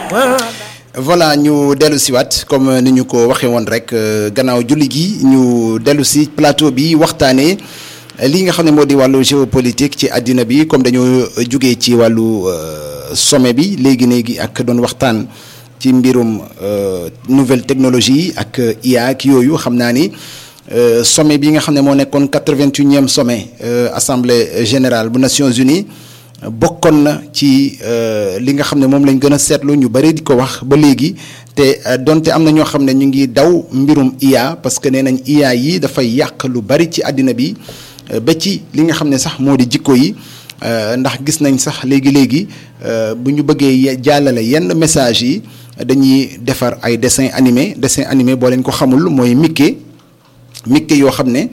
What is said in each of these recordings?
voilà ñu dellu siwaat comme ni ñu ko waxee woon rek gannaaw julli gi ñu dellu si plateau bi waxtaanee li nga xam ne moo di wàllu géopolitique ci àddina bi comme dañoo jugee ci wàllu sommet bi léegi léegi ak doon waxtaan ci mbirum nouvelle technologie ak IA ak yooyu xam naa ni sommet bi nga xam ne moo nekkoon quatre-vingt-unième sommet assemblée générale bu Nations Unies bokkoon na ci li nga xam ne moom lañ gën a seetlu ñu bari di ko wax ba léegi te donte am na ñoo xam ne ñu ngi daw mbirum IA parce que nee nañ IA yi dafay yàq lu bari ci àddina bi ba ci li nga xam ne sax moo di jikko yi ndax gis nañ sax léegi léegi bu ñu bëggee jàllale yenn message yi dañuy defar ay dessin animé dessin animé boo leen ko xamul mooy Mickey Mickey yoo xam ne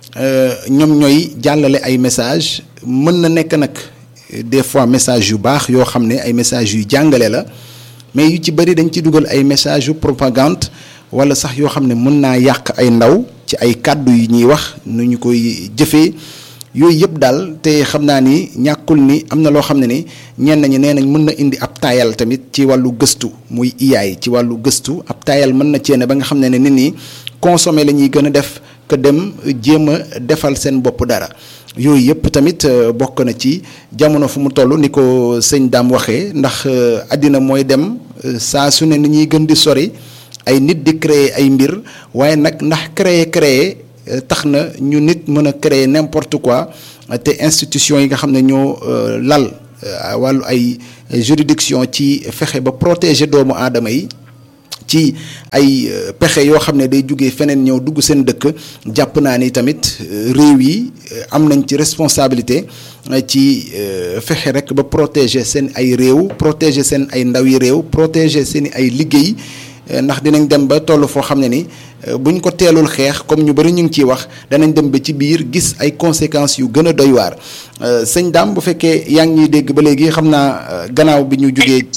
ñoom ñooy jàllale ay message mën na nekk nag des fois message yu baax yoo xam ne ay message yu jàngale la mais yu ci bëri dañ ci dugal ay message yu propagande wala sax yoo xam ne mën naa yàq ay ndaw ci ay kàddu yu ñuy wax nu ñu koy jëfee yooyu yëpp daal te xam naa ni ñàkkul ni am na loo xam ne ni ñenn ñi nee nañ mën na indi ab taayal tamit ci wàllu gëstu muy iyaay ci wàllu gëstu ab taayal mën na ceene ba nga xam ne ne nit ñi consommer la ñuy gën a def que dem jéem a defal seen bopp dara yooyu yëpp tamit bokk na ci jamono fu mu toll ni ko sëñ daam waxee ndax àddina mooy dem saa su ne ni ñuy gën di sori ay nit di créer ay mbir waaye nag ndax créer créer tax na ñu nit mën a créer n'importe quoi te institution yi nga xam ne ñoo lal wàllu ay juridiction ci fexe ba protéger doomu aadama yi ci ay pexe yoo xam ne day jugee feneen ñëw dugg seen dëkk jàpp naa ni tamit réew yi am nañ ci responsabilité ci fexe rek ba protéger seen ay réew protéger seen ay ndaw yi réew protéger seen ay liggéey ndax dinañ dem ba toll foo xam ne ni buñ ko teelul xeex comme ñu bari ñu ngi ciy wax danañ dem ba ci biir gis ay conséquences yu gën a doy waar sëñ Dame bu fekkee yaa ngi ñuy dégg ba léegi xam naa gannaaw bi ñu jugee.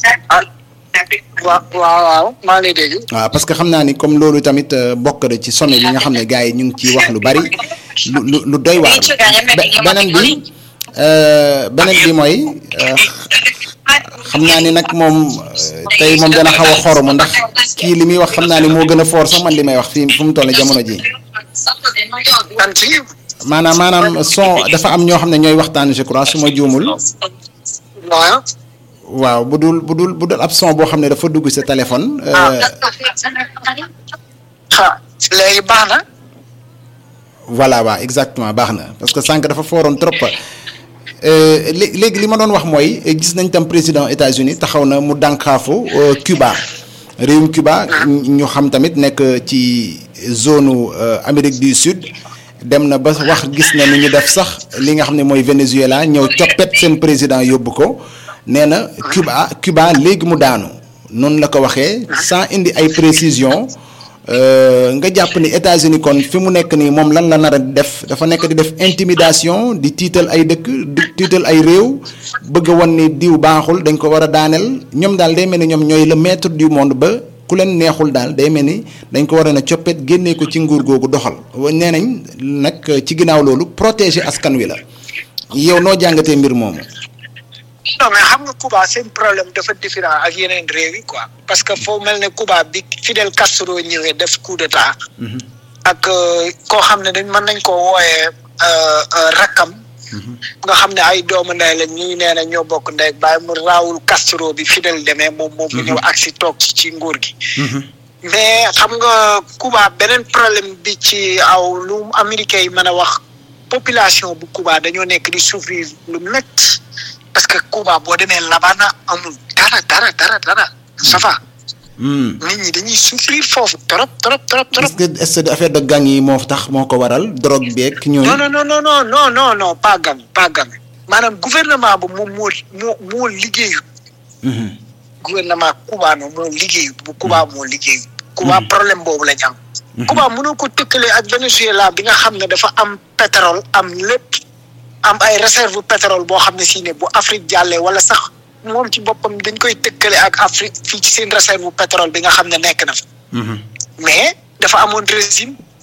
waaw waaw waaw maa ngi lay dégg. waaw parce que xam naa ni comme loolu tamit bokk na ci sommet bi nga xam ne gars yi ñu ngi ciy wax lu bari lu lu lu doy waar. beneen bi beneen bi mooy xam naa ni nag moom tey moom dana xaw a xoromu ndax kii li muy wax xam naa ni moo gën a foor sax man li may wax fii fu mu toll jamono ji maanaam maanaam son dafa am ñoo xam ne ñooy waxtaan je crois su ma juumul. waaw bu dul bu dul bu dul ab son boo xam ne dafa dugg sa téléphone. léegi baax na. voilà waaw exactement baax na parce que sànq dafa fooroon trop. léegi li ma doon wax mooy gis nañ tam président États-Unis taxaw na mu dànkaafu Cuba réewum Cuba ñu xam tamit nekk ci zone Amérique du Sud dem na ba wax gis na ni ñu def sax li nga xam ne mooy Venezuela ñëw coppet seen président yóbbu ko nee na Cuba Cuba léegi mu daanu noonu la ko waxee sans indi ay précision nga jàpp ni États-Unis kon fi mu nekk nii moom lan la nar a def dafa nekk di def intimidation di tiital ay dëkk di tiital ay réew bëgg a wan ni diw baaxul dañ ko war a daaneel ñoom daal day mel ni ñoom ñooy le maître du monde ba ku leen neexul daal day mel ni dañ ko war a na coppet génnee ko ci nguur googu doxal nee nañ nag ci ginnaaw loolu protéger askan wi la yow noo jàngatee mbir moomu. non mais xam nga Cuba seen problème dafa différent ak yeneen réew yi quoi parce que foo mel ne Cuba bi Fidel Castro ñëwee def coup d'état ak koo xam ne dañ mën nañ koo wooyee rakkam nga xam ne ay doomu ndey la ñii nee na ñoo bokk ndey bàyyi mu raawul Castro bi Fidel demee moom moom mu ñëw agsi toog ci ci nguur gi mais xam nga Cuba beneen problème bi ci aw lu américains yi mën a wax population bu Cuba dañoo nekk di souffrir lu métti parce que Cuba boo demee Labana amul dara dara dara dara ça va. nit ñi dañuy souffrir foofu trop trop trop trop. est-ce que est-ce que affaire de gang yi moo tax moo ko waral drogue beeg ñooñu. non non non non non non non pas gang pas gang maanaam gouvernement bu moom moo moo moo liggéeyu. gouvernement cubaano moo liggéeyu bu Cuba moo liggéeyu. Cuba problème boobu lañ am. Cuba mënoo ko tëkkale ak Venezuela bi nga xam ne dafa am pétrole am lépp. am ay réserve pétrole boo xam ne si ne bu Afrique jàllee wala sax moom ci boppam dañ koy tëkkale ak Afrique fii ci seen réserve pétrole bi nga xam ne nekk na fa. mais dafa amoon régime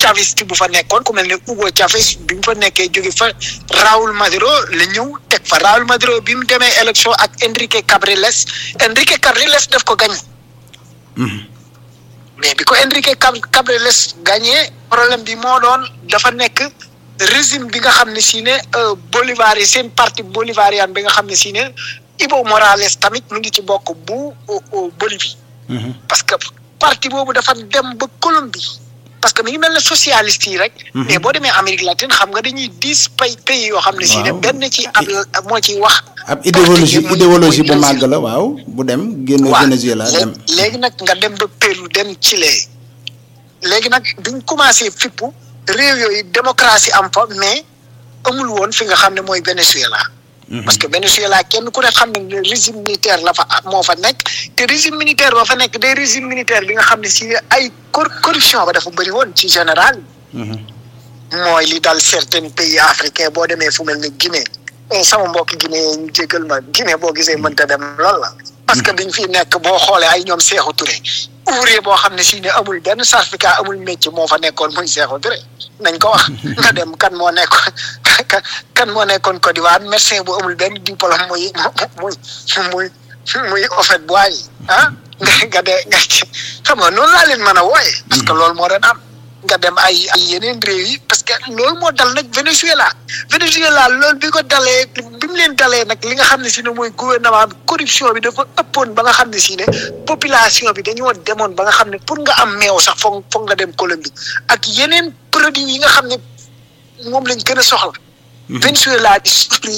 chaviste bu fa nekkoon ku mel ne Hugo Chavez bi mu fa nekkee jóge fa Raúl Maduro la ñëw teg fa Raúl Maduro bi mu demee élection ak Enrique Cabriles Enrique Cabriles daf ko gagné. mais bi ko Enrique Cabriles gagné problème bi moo doon dafa nekk régime bi nga xam ne si ne Bolivar yi seen parti bolivarian bi nga xam ne si ne Evo Morales tamit mu ngi ci bokk bu Bolivie. parce que parti boobu dafa dem ba Colombie. parce que mi ngi mel ne socialiste yi rek. mais boo demee Amérique latine xam nga dañuy dix pays pays yoo xam ne si ne benn ci ab moo ciy wax. ab idéologie idéologie bu màgg la waaw bu dem génn Venezuela dem. léegi nag nga dem ba Pérou dem Chili léegi nag biñ commencé fippu réew yooyu démocratie am fa mais amul woon fi nga xam ne mooy Venezuela. parce que Venezuela kenn ku ne xam ne régime militaire la fa moo fa nekk te régime militaire ba fa nekk day régime militaire bi nga xam ne si ay corruption ba dafa bëri woon ci général. mooy li dal certains pays africains boo demee fu mel ne Guinée. sama mbokk Guinée ñu jégal ma Guinée boo gisee mënta dem lool la. parce que biñ fi nekk boo xoolee ay ñoom Sékou Touré. ouvrier boo xam ne si ne amul benn certificat amul métier moo fa nekkoon muy Sékou Touré nañ ko wax. nga dem kan moo nekkoon kan moo nekkoon Côte d'Ivoire médecin bu amul benn diplôme muy muy muy muy Houphouët Boigny ah nga nga de nga xam nga noonu laa leen mën a wooye parce que loolu moo doon am. nga dem ay ay yeneen réew yi parce que loolu moo dal nag Venezuela Venezuela loolu bi ko dalee bi mu leen dalee nag li nga xam ne si ne mooy gouvernement bi corruption bi dafa ëppoon ba nga xam ne si ne population bi dañoo demoon ba nga xam ne pour nga am meew sax foog foog nga dem Colombie ak yeneen produits yi nga xam ne moom lañ gën a soxla. Venezuela di souffrir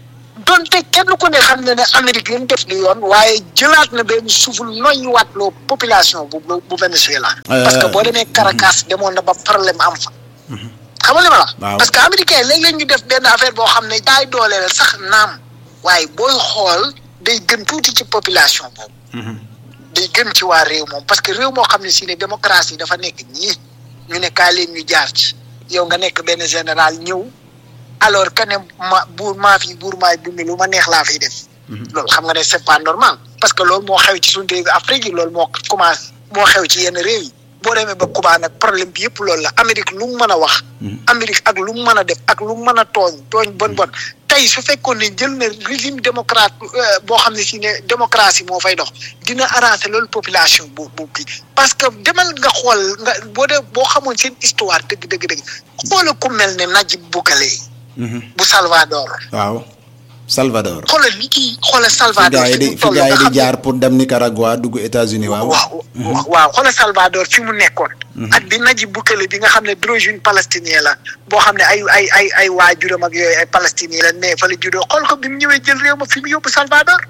donte kenn ku ne xam ne ne Amérique li mu def du yoon waaye jëlaat na benn suuful noyyi waat loo population bu bu Venezuela. parce que boo demee Caracas demoon na ba problème am fa. xam nga li ma la. parce que américain léeg-léeg ñu def benn affaire boo xam ne daay dooleel sax naam waaye booy xool day gën tuuti ci population boobu. day gën ci waa réew moom parce que réew moo xam ne si ne démocratie dafa nekk nii ñu ne kaa leen ñu jaar ci yow nga nekk benn général ñëw. alors que ne ma buur maa fi buur maay dund lu ma neex laa fiy def. loolu xam nga ne c'est pas normal parce que loolu moo xew ci suñu réew Afrique yi loolu moo commencé moo xew ci yenn réew yi boo demee ba Cuba nag problème bi yëpp loolu la Amérique lu mu mën a wax. Amérique ak lu mu mën a def ak lu mu mën a tooñ tooñ bon bon tey su fekkoon ne jël na régime démocrate boo xam ne si ne démocratie moo fay dox dina arranger loolu population bu bu kii parce que demal nga xool nga boo dee boo xamoon seen histoire dëgg dëgg dëgg xoola ku mel ne Najib Bukele. bu Salvador. waaw Salvador. xoolal li kii xoolal Salvador. fi di fi gars yi di jaar pour dem Nicaragua dugg États-Unis waaw. waaw waaw xoolal Salvador fi mu nekkoon. ak bi Najib Bukele bi nga xam ne d'origine palestinien la boo xam ne ay ay ay ay waajuram ak yooyu ay palestinien la ne fa la juddoo xool ko bi mu ñëwee jël réew ma fi mu yóbbu Salvador.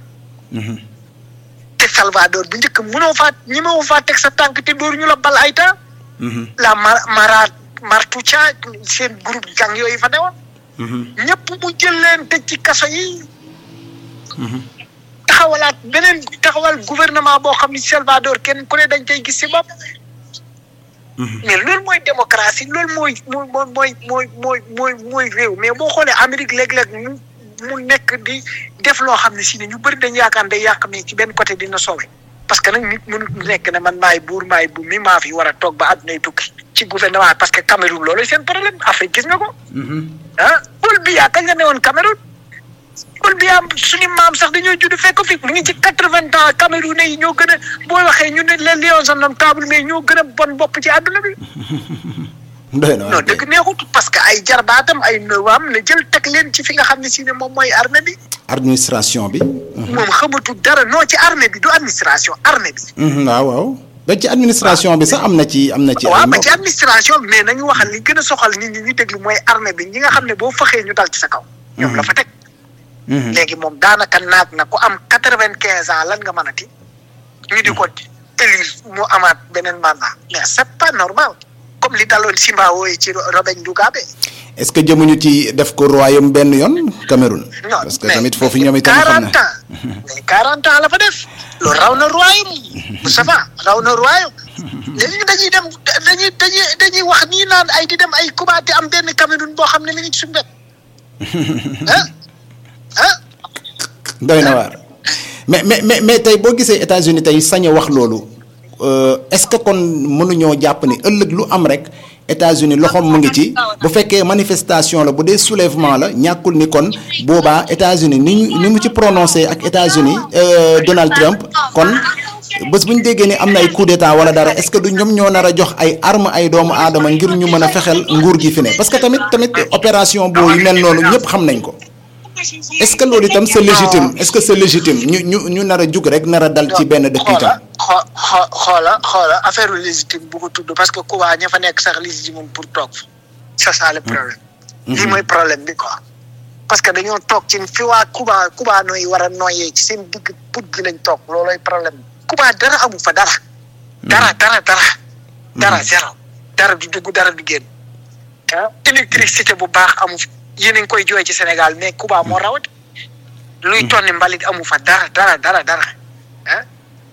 te Salvador bu njëkk mënoo faa ñi ma faa teg sa tànk te dóor ñu la bal ay temps. la Mara Martucha seen groupe gang yooyu fa newoon. ñëpp mu jël leen tëj ci kaso yi. taxawalaat beneen taxawal gouvernement boo xam ni Salvador kenn ku ne dañ koy gis si bopp. mais loolu mooy démocratie loolu mooy mooy mooy mooy mooy mooy mooy réew mais boo xoolee Amérique léeg-léeg mu mu nekk di def loo xam ne si ne ñu bëri dañ yaakaar day yàq mais ci benn côté dina sowe parce que nag nit mënut nekk ne man maay buur maay bu mi maa fi war a toog ba àddunay tukki ci gouvernement parce que Cameroun loolu seen problème Afrique gis nga ko. ah Paul Biya kañ la ne woon Cameroun. Paul Biya suñu maam sax dañoo judd fekk fi mu ngi ci quatre-vingts ans Cameroun yi ñoo gën a boo waxee ñu ne les lions indomptables mais ñoo gën a bon bopp ci àdduna bi. doy na non dëgg neexut parce que ay jarbaatam ay nëwaam la jël teg leen ci fi nga xam ne si ne moom mooy armée bi. administration bi. moom xamatu dara non ci armée bi du administration armée bi. waaw waaw. ba ci administration bi sax am na ci am na ci. waaw ba ci administration bi mais nañu waxal li gën a soxal nit ñi ñu déglu mooy armée bi ñi nga xam ne boo fëxee ñu dal ci sa kaw. ñoom la fa teg. léegi moom daanaka naat na ku am quatre vingt quinze ans lan nga mën a ti ñu di ko élire mu amaat beneen mandat mais c'est pas normal comme li daloon Zimbabwe yi ci Robert Mugabe. est-ce que jëmuñu ci def ko royaume benn yoon Cameroun. non parce que tamit foofu ñoom itam xam na 40 ans mais 40 ans la fa def. loolu raw na royaume Moustapha raw na royaume. léegi dañuy dem dañuy dañuy dañuy wax nii naan ay di dem ay kubaate am benn Cameroun boo xam ne mi ngi ci suñu wet ah ah. doy na waar mais mais mais mais tey boo gisee États-Unis tey sañ a wax loolu est-ce que kon mënuñoo jàpp ni ëllëg lu am rek États-Unis loxoom mu ngi ci bu fekkee manifestation la bu dee soulèvement la ñàkkul ni kon boobaa États-Unis ni ñu ni mu ci prononcé ak États-Unis Donald Trump kon bés bu ñu déggee ni am na ay coup d'état wala dara est-ce que du ñoom ñoo nar a jox ay armes ay doomu aadama ngir ñu mën a fexeel nguur gi fi ne parce que tamit tamit opération boo yu mel noonu ñëpp xam nañ ko. est-ce que loolu itam c'est légitime est-ce que c'est légitime ñu ñu ñu nar a jug rek nar a dal ci benn dëkk itam. xoo xoo xoola xoola affaire légitime bu ko tudd parce que Cuba ña fa nekk sax légitime pour toog c'est ça le problème. lii mooy problème bi quoi. parce que dañoo toog ci fi waa Cuba Cuba nooy war a nooyee ci seen digg put gi lañ toog loolooy problème bi. Cuba dara amu fa dara. dara dara dara. dara zéro dara du dugg dara du génn. ah électricité bu baax amu fi. yéen a ngi koy jooy ci Sénégal mais Cuba moo rawat luy tonni mbalit amu fa dara dara dara dara ah.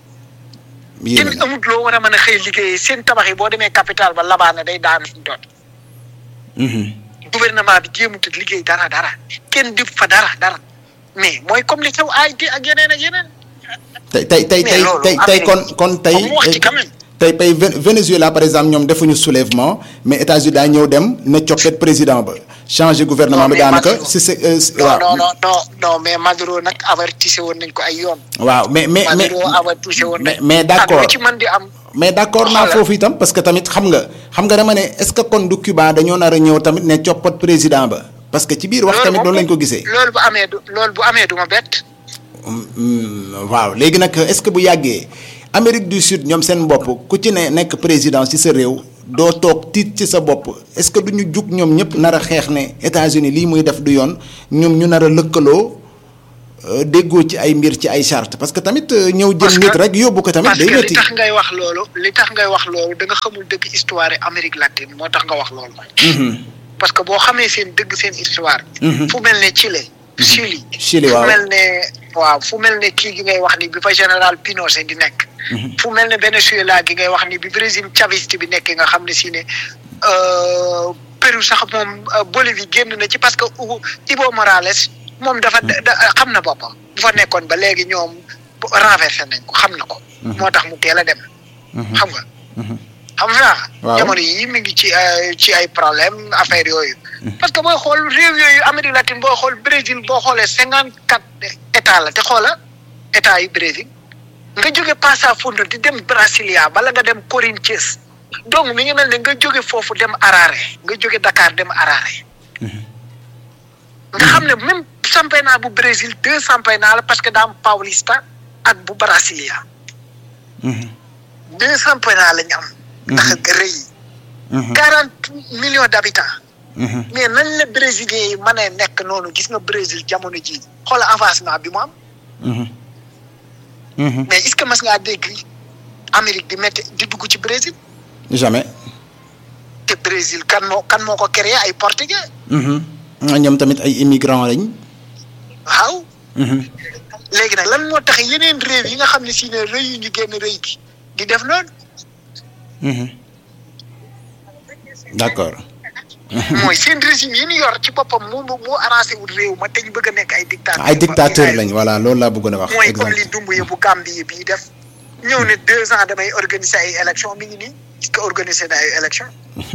kenn amut loo war a mën a xëy liggéeyee seen tabax yi boo demee capital ba labaana day daanu fi mu doon. gouvernement bi jéemut a liggéey dara dara kenn di fa dara dara mais mooy comme li xew ay ak yeneen ak yeneen. tey tey tey tey tey tey kon kon tey. tey tey Venezuela par exemple ñoom defuñu soulèvement mais États-Unis daa ñëw dem ne coppet président ba changer gouvernement bi daanaka. si c'est waaw non non non non mais Maduro nag avertissé woon nañ ko ay yoon. waaw mais mais mais Maduro avertissé woon nañ mais d'accord ci mën di am. mais d'accord naa foofu itam parce que tamit xam nga xam nga dama ne est-ce que kon du Cuba dañoo nar a ñëw tamit ne coppat président ba parce que ci biir wax tamit noonu lañ ko gisee. loolu bu amee du loolu bu amee du ma bett. waaw léegi nag est-ce que bu yàggee. Amérique du Sud ñoom seen bopp ku ci ne nekk président ci sa réew doo toog tiit ci sa bopp est-ce que du ñu jug ñoom ñëpp nar a xeex ne États-Unis lii muy def du yoon ñoom ñu nar a lëkkaloo déggoo ci ay mbir ci ay charte parce que tamit ñëw jël nit rek yóbbu ko tamit. day métti parce que li tax ngay wax loolu li tax ngay wax loolu da nga xamul dëgg histoire Amérique latine moo tax nga wax loolu. parce que boo xamee seen dëgg seen histoire. fu mel ne Chili. Chili Chili waaw fu mel ne waaw fu mel ne kii gi ngay wax ni bi fa général Pinochet di nekk. fu mel ne Venezuela gi ngay wax ni bi régime chaviste bi nekk nga xam ne si ne Pérou sax moom Bolivie génn na ci parce que Evo Morales moom dafa xam na boppam bu fa nekkoon ba léegi ñoom renversé nañ ko xam na ko. moo tax mu teel a dem. xam nga. xam nga waaw jamono yii mi ngi ci ci ay problème affaire yooyu. parce que booy xool réew yooyu Amérique latine booy xool Brésil boo xoolee cinquante quatre état la te xoola état yu Brésil nga jóge Passo di dem Brasilia bala nga dem Corinthians donc mi ngi mel ne nga jóge foofu dem Harare nga jóge Dakar dem Harare. nga xam ne même championnat bu Brésil deux championnat la parce que daa am Paulista ak bu Brasilia. deux championnat la ñu am. ndax rëy yi. quarante millions d'habitants. mais nañ la brésilien yi mën a nekk noonu gis nga Brésil jamono ji xoola avancement bi mu am. mais est-ce que mas ngaa dégg Amérique di métti di dugg ci Brésil. jamais. te Brésil kan moo kan moo ko créé ay portugais. ñoom tamit ay immigrants lañ. waaw. léegi nag lan moo tax yeneen réew yi nga xam ne si ne rëy yu ñu génn rëy gi di def noonu. d'accord. mooy seen régime yi ñu yor ci boppam mu mu arrangé wul réew ma te ñu bëgg a nekk ay dictateurs. ay dictateurs lañ voilà loolu laa bëggoon a wax. mooy comme li Doumbouya bu Gambie bii def. ñëw ne deux ans damay organiser ay élections mi ngi nii est-ce que organiser na ay élections.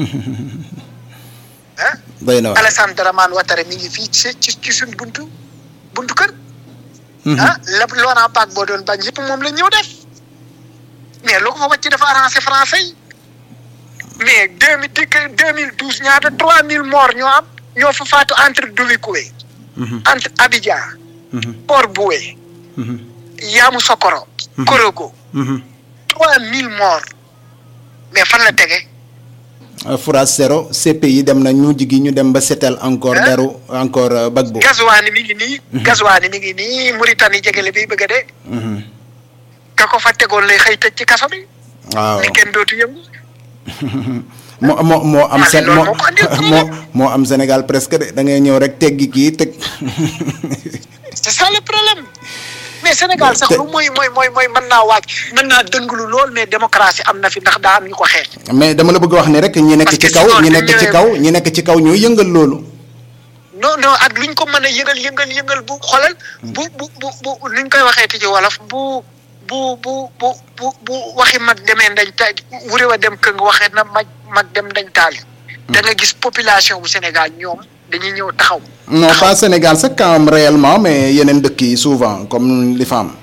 ah. doy na waar Alassane Dramane Ouattara mi ngi fii ci ci ci suñ buntu buntu kër. ah lépp Laurent Gbagbo boo doon bañ yëpp moom la ñëw def. mais lu ko fa wàcc dafa arrangé français yi. mais deux mille dikk deux mille douze ñaata trois mille morts ñoo am ñoo fa faatu entre Duvikuwe. entre Abidjan. Port-Boué. Yamoussoukro. Korogo. trois mille morts. mais fan la tege. Foura Sero CPI dem na ñu jigi ñu dem ba setel encore deru encore Gbagbo. Gazouani mi ngi nii. Gazouani mi ngi nii Mauritanie jegele bi bëgg a dee. ka ko fa tegoon lay xëy tëj ci kaso bi. waaw ni kenn dootu yëngu. moo moo moo am seen moo moo moo am Sénégal presque de da ngay ñëw rek teggi kii teg. c'est ça le problème mais Sénégal sax lu mooy mooy mooy mooy mën naa waaj mën naa dënglu lool mais démocratie am na fi ndax daa am ñu ko xeex. mais dama la bëgg wax ni rek ñi nekk ci kaw ñi nekk ci kaw ñi nekk ci kaw ñoo yëngal loolu. non non ak luñ ko mën a yëngal yëngal yëngal bu xoolal bu bu bu bu luñ koy waxee ci wolof bu. bu bu bu bu bu waxi mag demee dañ taal wure wa dem këng waxee na mag mag dem dañ taal da nga gis population bu Sénégal ñoom dañuy ñëw taxaw. non pas Sénégal sax quand même réellement mais yeneen dëkk yi souvent comme li fa am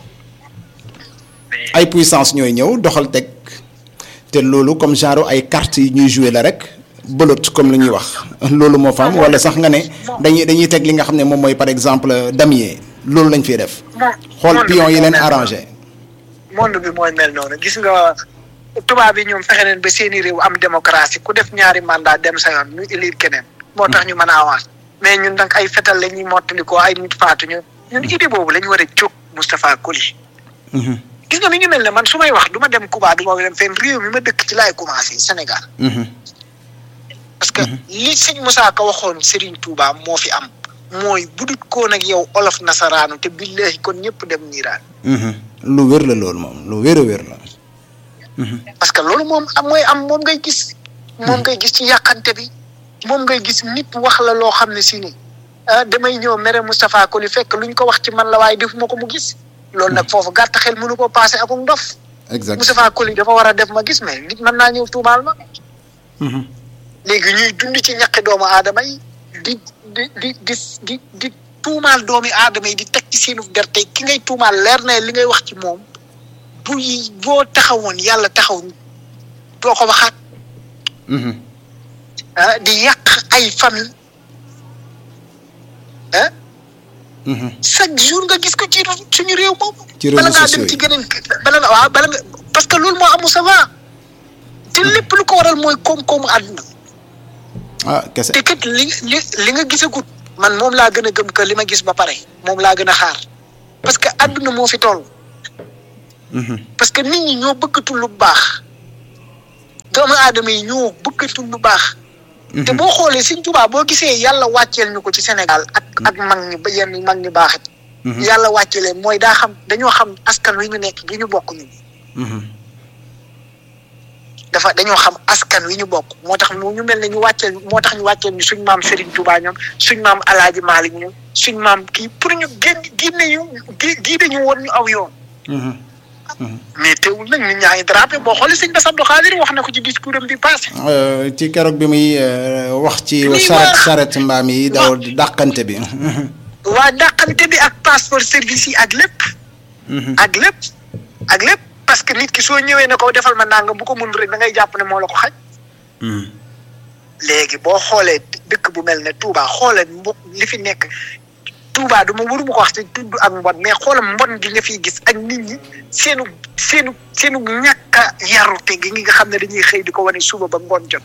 ay puissance ñooy ñëw doxal teg te loolu comme genre ay cartes yi ñuy jouer la rek belote comme li ñuy wax loolu moo fa am wala sax nga ne dañuy dañuy teg li nga xam ne moom mooy par exemple damier loolu lañ fiy def. xool pion yi leen arrangé. monde bi mooy mel noonu gis nga tubaab yi ñoom fexe neen ba seeni réew am démocratie ku def ñaari mandat dem sa yoon ñu élire keneen. moo tax ñu mën a avancer mais ñun nag ay fetal la ñuy mottali ko ay nit faatu ñu ñun idée boobu la ñu war a jóg Moustapha Koli. gis nga mi ngi mel ne man su may wax du ma dem Cuba du ma dem fenn réew mi ma dëkk ci laay commencé Sénégal. parce que li sëñ Moussa Ka waxoon Serigne Touba moo fi am. mooy budut koo nag yow olof nasaraanu te billahi kon ñëpp dem niiraan. lu wér la loolu moom lu wér a wér la. parce que loolu moom am mooy am moom ngay gis. moom ngay gis ci yàqante bi. moom ngay gis nit wax la loo xam ne si ni damay ñëw mere Moustapha Koli fekk luñ ko wax ci man la waaye defuma ko mu gis. loolu nag foofu gàtt xel mënu ko passé ak ndof. exact Moustapha Koli dafa war a def ma gis mais nit mën naa ñëw tuumaal ma. léegi ñuy dund ci ñaqi doomu aadama yi di di di di di di tuumaal doomi aadama yi di teg ci seenu gerte ki ngay tuumaal leer na li ngay wax ci moom bu boo taxawoon yàlla taxaw doo ko waxaat. di yàq ay famille ah. chaque jour nga gis ko ci suñu réew moom. ci bala ngaa dem ci geneen bala nga waaw bala nga parce que loolu moo amu ça va te lépp lu ko waral mooy koom-koomu àdduna. ah kese te kat li li li nga gisagut man moom laa gën a gëm que li ma gis ba pare moom laa gën a xaar parce que àdduna moo fi toll. parce que nit ñi ñoo bëggatul lu baax. doomu aadama yi ñoo bëggatul lu baax. te boo xoolee Sëñ Tuubaa boo gisee yàlla wàcceel ñu ko ci Sénégal ak ak mag ñi ba yenn mag ñi baaxit yàlla wàccelee mooy daa xam dañoo xam askan wi ñu nekk gi ñu bokk ñun. dafa dañoo xam askan wi ñu bokk moo tax mu ñu mel ne ñu wàcceel moo tax ñu wàcceel ñu suñ maam Serigne Touba ñoom suñ maam El Hadj Malick ñoom suñ maam kii pour ñu génn génne ñu gii gii dañu woon ñu aw yoon. mais teewul nag nit ñaa ngi drapé boo xoolee sëñ Bass Abdou Khadir wax na ko ci discours am bi passé. ci keroog bi muy wax ci. muy saret saret mbaam yi daw dàqante bi. waa dàqante bi ak passeport service yi ak lépp. ak lépp ak lépp parce que nit ki soo ñëwee ne ko defal ma nangam bu ko mun rek da ngay jàpp ne moo la ko xaj. léegi boo xoolee dëkk bu mel ne Touba xoolee mbo li fi nekk Touba du ma waruma ko wax te tudd ak mbon mais xoolam mbon gi nga fiy gis ak nit ñi seenu seenu seenu ñàkk a yarute gi nga xam ne dañuy xëy di ko wane suba ba ngoon jot.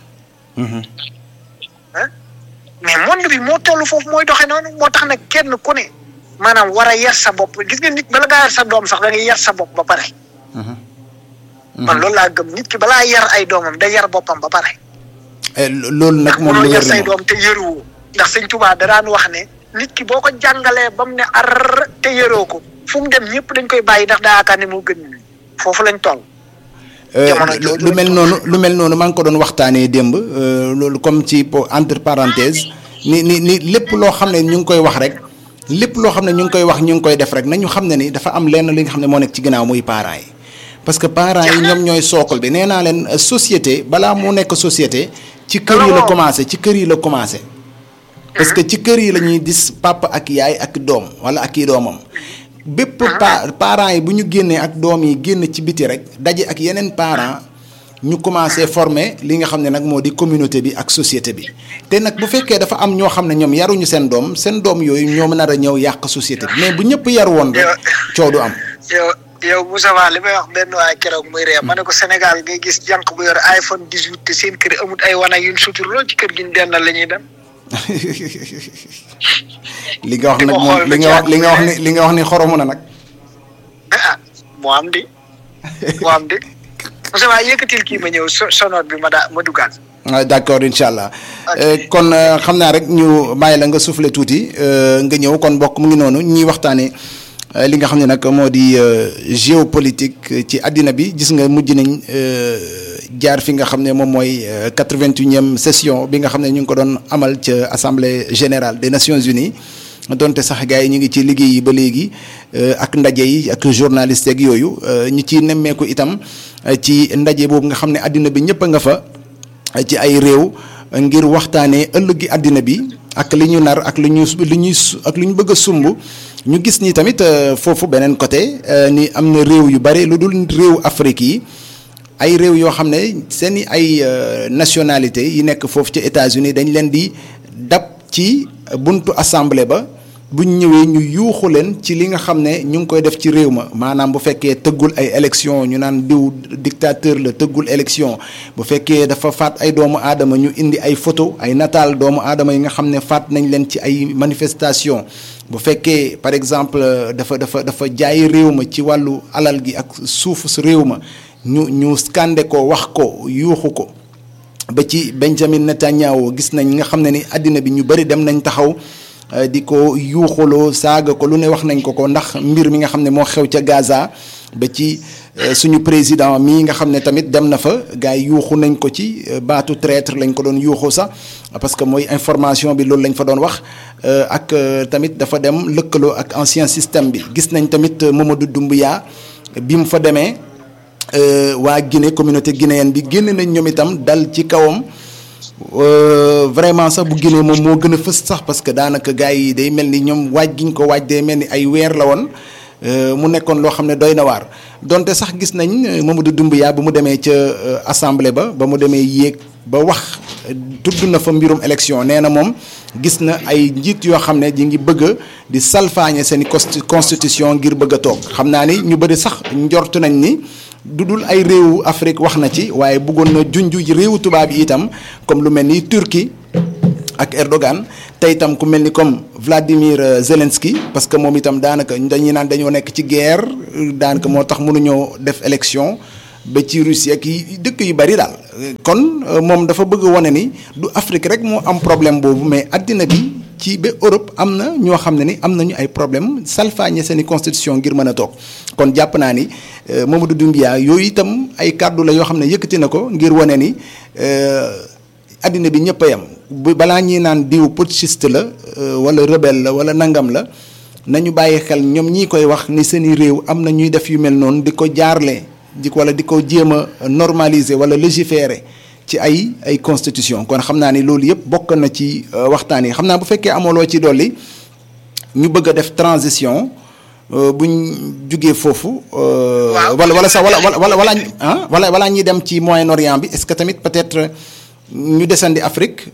ah mais monde bi moo toll foofu mooy doxee noonu moo tax nag kenn ku ne maanaam war a yar sa bopp gis nga nit bala ngaa yar sa doom sax da ngay yar sa bopp ba pare. man loolu laa gëm nit ki balaa yar ay doomam day yar boppam ba pare. loolu nag moom lu yar wér la say moom doom te yëruwoo ndax sëñ Tuubaa da daan wax ne nit ki boo ko jàngalee ba mu ne ar te yëroo ko fu mu dem ñëpp dañ koy bàyyi ndax daa yaakaar ne moo gën ñu foofu lañ toll. jamono jooju lu mel noonu lu mel noonu maa ngi ko doon waxtaanee démb loolu comme ci po- entre parenthèse ni ni ni lépp loo xam ne ñu ngi koy wax rek lépp loo xam ne ñu ngi koy wax ñu ngi koy def rek nañu xam ne ni dafa am lenn li nga xam ne moo nekk ci ginnaaw muy parents yi. parce que parents yi ñoom ñooy sookal bi nee naa leen euh, société balaa mu nekk société. ci kër yi la Alors. commencé ci kër yi la commencé. parce que ci kër yi la ñuy gis papa ak yaay ak doom wala ak i doomam. bépp pa parents yi bu ñu génnee ak doom yi génn ci biti rek daje ak yeneen parents ñu commencé former li nga xam ne nag moo di communauté bi ak société bi te nag bu fekkee dafa am ñoo xam ne ñoom yaruñu seen doom seen doom yooyu ñoom nar a ñëw yàq société bi mais bu ñëpp yar woon rek coow du am. yow yow Moussa Ba li may wax benn waay keroog muy ree ma ne ko Sénégal ngay gis jànq bu yor iPhone 18 te seen kër amut ay wana yuñ suturloo ci kër gi ñu dendal la ñuy dem. li nga wax di nag ko moom xool li nga ba wax li nga wax ni li nga wax ni xoromu na nag. ah moo am di moo am di Moussa Ba yëkkatil kii ma ñëw so sonoot bi ma daa ma duggaat. ah d'accord incha allah Ok. Euh, kon euh, xam naa rek ñu bàyyi la nga soufflé tuuti euh, nga ñëw kon bokk mu ngi noonu ñuy waxtaanee euh, li nga xam ne nag moo di euh, géopolitique ci àddina bi gis nga mujj nañ euh, jaar fi nga xam ne moom mooy quatre-vingt-unième session bi nga xam ne ñu ngi ko doon amal ca assemblée générale des nations unies donte sax gars yi ñu ngi ci liggéey yi ba léegi euh, ak ndaje yi ak journaliste yeeg yooyu euh, ñu ciy nemmeeku itam euh, ci ndaje boobu nga xam ne àddina bi ñëpp a nga fa. ci ay réew ngir waxtaanee ëllëgi àddina bi ak li ñu nar ak li ñu li ñuy ak li ñu bëgg a sumb ñu gis ni tamit foofu beneen côté ni am na réew yu bare lu dul réew Afrique yi ay réew yoo xam ne seen i ay nationalité yi nekk foofu ci États-Unis dañ leen di dab ci buntu assemblée ba buñ ñëwee ñu yuuxu leen ci li nga xam ne ñu ngi koy def ci réew ma maanaam bu fekkee tëggul ay élection ñu naan diw dictateur la tëggul élection bu fekkee dafa faat ay doomu aadama ñu indi ay photo ay nataal doomu aadama yi nga xam ne faat nañ leen ci ay manifestation bu fekkee par exemple dafa dafa dafa jaay réew ma ci wàllu alal gi ak suufu su réew ma ñu ñu scandé ko wax ko yuuxu ko ba ci Benjamin Netanyahu gis nañ nga xam ne ni àddina bi ñu bëri dem nañ taxaw di ko yuuxaloo saaga ko lu ne wax nañ ko ko ndax mbir mi nga xam ne moo xew ca Gaza ba ci suñu président mii nga xam ne tamit dem na fa gars yi yuuxu nañ ko ci baatu traître lañ ko doon yuuxu sax parce que mooy information bi loolu lañ fa doon wax ak tamit dafa dem lëkkaloo ak ancien système bi gis nañ tamit Mamadou Doumbouya bi mu fa demee waa Guinée communauté guinéenne bi génn nañ ñoom itam dal ci kawam vraiment sax bu Guinée moom moo gën a fës sax parce que daanaka gars yi day mel ni ñoom waaj gi ñu ko waaj day mel ni ay weer la woon mu nekkoon loo xam ne doy na waar donte sax gis nañ Mamadou Doumbouya ba mu demee ca assemblée ba ba mu demee yéeg ba wax tudd na fa mbirum élection nee na moom gis na ay njiit yoo xam ne ji ngi bëgg di salfaañe seen i constitution ngir bëgg a toog xam naa ni ñu bëri sax njort nañ ni du dul ay réewu Afrique wax na ci waaye bëggoon na junj réewu tubaab yi itam comme lu mel ni Turquie ak Erdogan te itam ku mel ni comme Vladimir Zelensky parce que moom itam daanaka dañuy naan dañoo nekk ci guerre daanaka moo tax mënuñoo def élection ba ci Russie ak yi dëkk yu bari daal. kon moom dafa bëgg wane ni du Afrique rek moo am problème boobu mais addina bi ci ba Europe am na ñoo xam ne ni am nañu ay problème salfaañe seen i constitution ngir mën a toog kon jàpp naa ni Mamadou Doumbouya yooyu itam ay kàddu la yoo xam ne yëkkati na ko ngir wane ni addina bi ñëpp a yem bu balaa ñuy naan diw putschiste la wala rebelle la wala nangam la nañu bàyyi xel ñoom ñii koy wax ni seen i réew am na ñuy def yu mel noonu di ko jaarle di wala di ko jéem a normaliser wala légiférer ci ay ay constitution kon xam naa ni loolu yëpp bokk na ci waxtaan yi xam naa bu fekkee amooloo ci dolli ñu bëgg a def transition buñ jugee foofu. wala wala sax wala wala wala ah wala wala ñuy dem ci Moyen-Orient bi est-ce que tamit peut-être ñu desandi Afrique